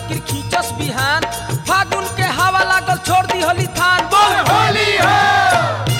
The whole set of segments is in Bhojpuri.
बाकी खींचस बिहान फागुन के हवा लागल छोड़ दी होली थान बोल होली है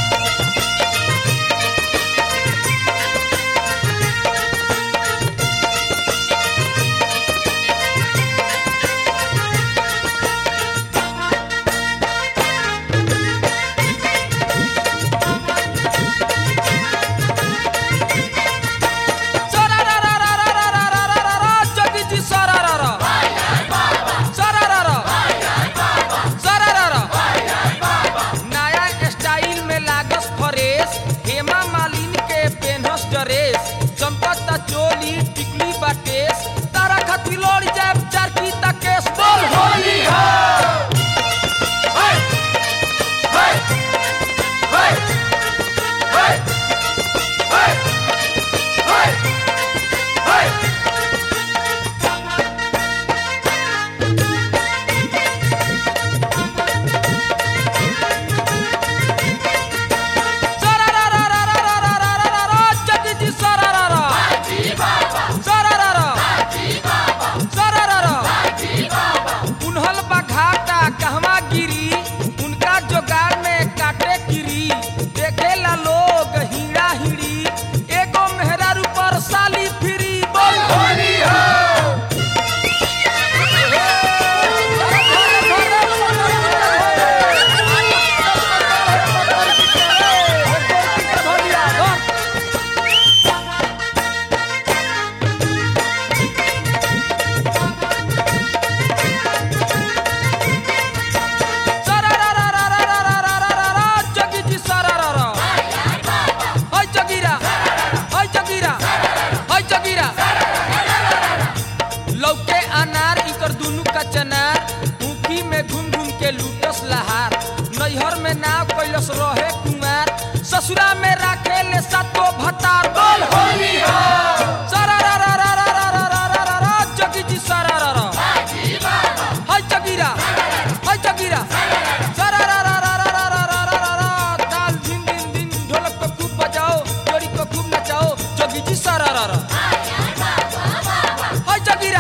सरा रा रा रा रा रा रा रा रा रा जगी जी सरा रा रा सरा रा रा सरा रा रा नया स्टाइल में लागस फ्रेश हेमा मालिनी के पेनहस ड्रेस चमकता चोली टिकली बाटेस तारा खातिर लड़ जाए चार की तकेस बोल होली है है है है है है है है सरा रा रा रा रा रा रा रा रा रा जगी जी सरा रा रा सरा रा रा सरा रा रा उन्हल बघाटा कहवा गिरी उनका जोगाड़ में काटे गिरी देखेला लोग हीरा हिड़ी एगो मेहरारू पर साली फिरी बोल होली है सरा रा रा रा रा रा रा रा रा रा जगी जी सरा रा रा हाय जगीरा हाय जगीरा हाय जगीरा लौके अनार इकर दुनु का चनार ऊखी में घूम घूम के लूटस लहार नैहर में नाव कैलस रहे कुमार ससुरा में राखे ले सातो भतार बोल होली है सरा रा रा रा रा रा रा रा रा रा जगी जी सरा रा रा हाय जगीरा हाय जगीरा सरा रा रा रा रा रा रा रा रा रा ताल दिन दिन दिन ढोलक को खूब बजाओ जोड़ी को खूब नचाओ जगी जी सरा रा रा हाय जगीरा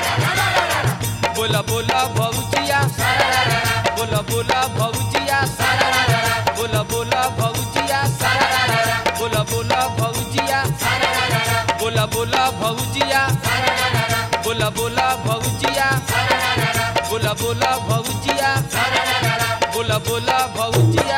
बोला बोला भौजिया बोला बोला भौजिया बोला बोला भौजिया बोला बोला भौजिया बोला बोला भौजिया बोला बोला भौजिया बोला बोला भौजिया बोला बोला भौजिया